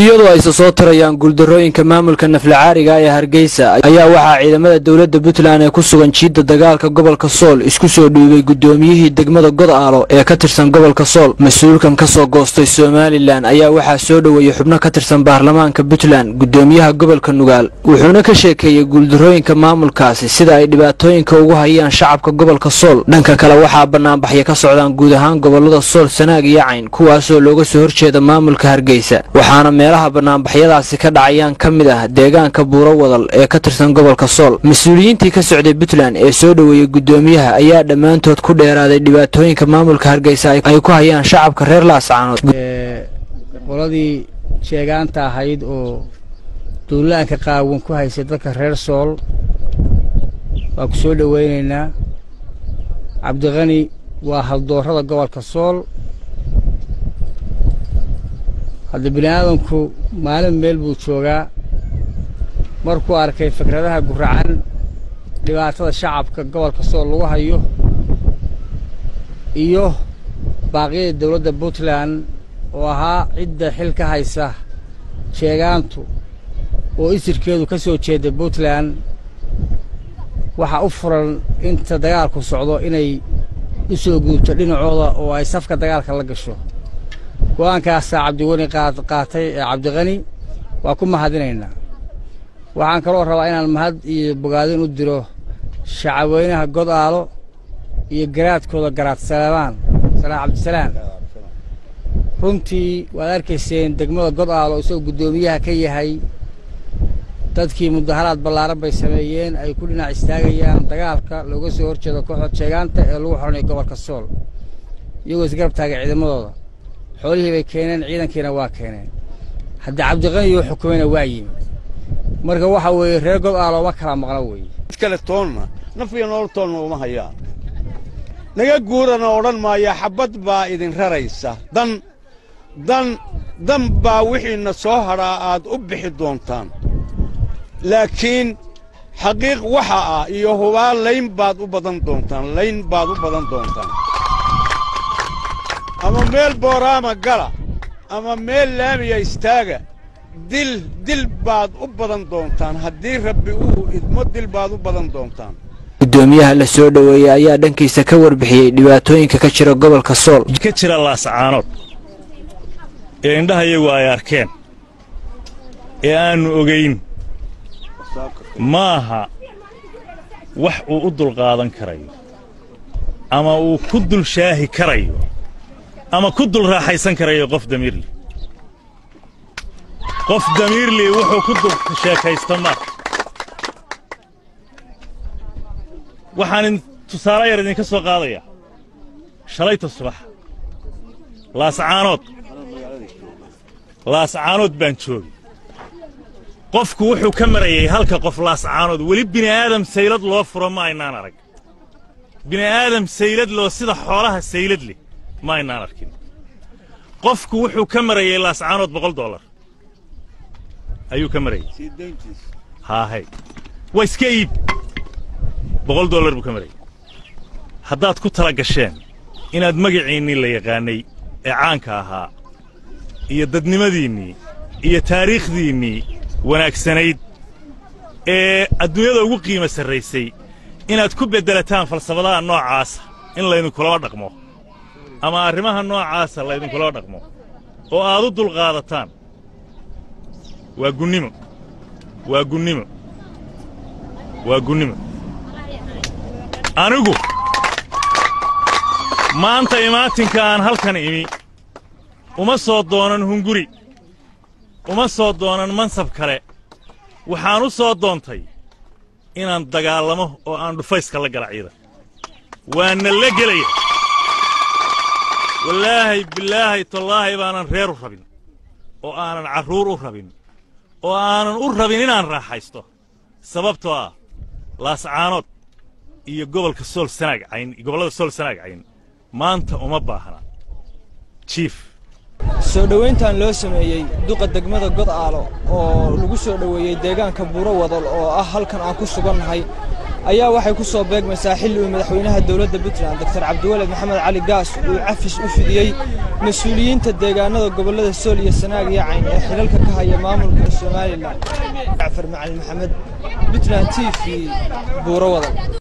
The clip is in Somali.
iyadoo ayse soo tarayaan guuldarrooyinka maamulka naflacaariga ee hargeysa ayaa waxaa ciidamada dowladda puntland ee ku sugan jiidda dagaalka gobolka sool isku soo dhiibay guddoomiyihii degmada godaalo ee ka tirsan gobolka sool mas-uulkan ka soo goostay somalilan ayaa waxaa soo dhoweeyey xubno ka tirsan baarlamaanka puntland guddoomiyaha gobolka nugaal wuxuuna ka sheekeeyey guuldarrooyinka maamulkaasi sida ay dhibaatooyinka ugu hayaan shacabka gobolka sool dhanka kale waxaa bannaanbaxyo ka socdaan guud ahaan gobollada sool sanaag iyo cayn kuwaasoo looga soo horjeeda maamulka hargeysa waxaana meelaha bannaanbaxyadaasi ka dhacayaan ka mid ah deegaanka buuro wadal ee ka tirsan gobolka sool mas-uuliyiintii ka socday puntland ee soo dhoweeyey guddoomiyaha ayaa dhammaantood ku dheeraaday dhibaatooyinka maamulka hargeysa ay ku hayaan shacabka reer laascaanood qoladii sheegaanta ahayd oo duulaanka qaawan ku haysay dadka reer sool waa ku soo dhowaynaynaa cabdiqani waa haldoorrada gobolka sool hadda bini aadamku maalin meel buu joogaa markuu arkay fikradaha guracan dhibaatada shacabka gobolka sool lagu hayo iyo baaqyada dowladda puntland oo ahaa cidda xil ka haysa sheegaantu oo isirkeedu ka soo jeeda puntland waxaa u furan inta dagaalku socdo inay u soo guubto dhinacooda oo ay safka dagaalka la gasho go'aankaasaa cabdiweli qaatay ee cabdiqani waa ku mahadinaynaa waxaan kaloo rabaa inaan mahad iyo bogaadin u diro shacabweynaha godaalo iyo garaadkooda garaad salaamaan salaa cabdisalaam runtii waad arkayseen degmada godaalo isagoo guddoomiyaha ka yahay dadkii mudaharaad ballaaran bay sameeyeen ay ku dhinac istaagayaan dagaalka looga soo horjeedo kooxda sheegaanta ee lagu xoranayo gobolka sool iyagoo isgarab taagay ciidamadooda xoolihii bay keeneen ciidankiina waa keeneen haddii cabdiqaniyoo xukumayna waa yimid marka waxa weeye reer godaalo ma kala maqno weeye mid kale toonna naf iyo nolol toonna uma hayaan naga guurana odhan maaya xabbad baa idin raraysa dan dan dan baa wixiinna soo hadhaa aad u bixi doontaan laakiin xaqiiq waxa ah iyo hubaa layn baad u badan doontaan layn baad u badan doontaan ama meel booraama gala ama meel laamiya istaaga dil dil baad u badan doontaan haddii rabbi uu idmo dil baad u badan doontaan guddoomiyaha la soo dhoweeyey ayaa dhankiisa ka warbixiyey dhibaatooyinka ka jira gobolka sool ka jira laascaanood ee indhaha iyagu ay arkeen ee aannu ogayn ma aha wax uu u dulqaadan karayo ama uu ku dul shaahi karayo ama ku dul raaxaysan karayo qof damiirli qof damiirli wuxuu ku dul sheekaysta maaha waxaan tusaale yar idinka soo qaadayaa shalayta subax laascaanood laascaanood baan joogay qofku wuxuu ka marayay halka qof laascaanood weli bini'aadam saylad loo furo ma aynaan arag bini'aadam saylad loo sida xoolaha saylad leh ma aynaan arkin qofku wuxuu ka marayay laascaanood boqol dollar ayuu ka marayay haahay waa iska iib boqol dollar buu ka marayay haddaad ku tala gasheen inaad magaciinnii la yaqaannay ee caanka ahaa iyo dadnimadiinnii iyo taariikhdiinnii wanaagsanayd ee adduunyada ugu qiimo sarraysay inaad ku beddelataan falsafadaha noocaasa in laydinkulaba dhaqmo ama arrimaha noocaasa laydinkulaba dhaqmo oo aad u dulqaadataan waa gunnimo waa gunnimo waa gunnimo anigu maanta imaatinka aan halkan imi uma soo doonan hunguri uma soo doonan mansab kale waxaan u soo doontay inaan dagaallamo oo aan dhufayska la gala ciidan waana la gelaya wallaahay bilaahay tallaahay baanan reer u rabin oo aanan carruur u rabin oo aanan u rabin inaan raaxaysto sababtoo ah laascaanood iyo gobolka sool sanaag cayn gobollada sool sanaag cayn maanta uma baahna jiif soo dhowayntan loo sameeyey duqa degmada godaalo oo lagu soo dhoweeyey deegaanka buuro wadal oo ah halkan aan ku sugannahay ayaa waxay ku soo beegmaysaa xilli uu madaxweynaha dowladda puntland doctor cabdiwaled maxamed cali gaas uu cafis u fidiyey mas-uuliyiinta deegaanada gobollada sool iyo sanaag iyo cayn ee xilalka ka haya maamulka somalilan jacfar macalin maxamed puntland t v buuro wadan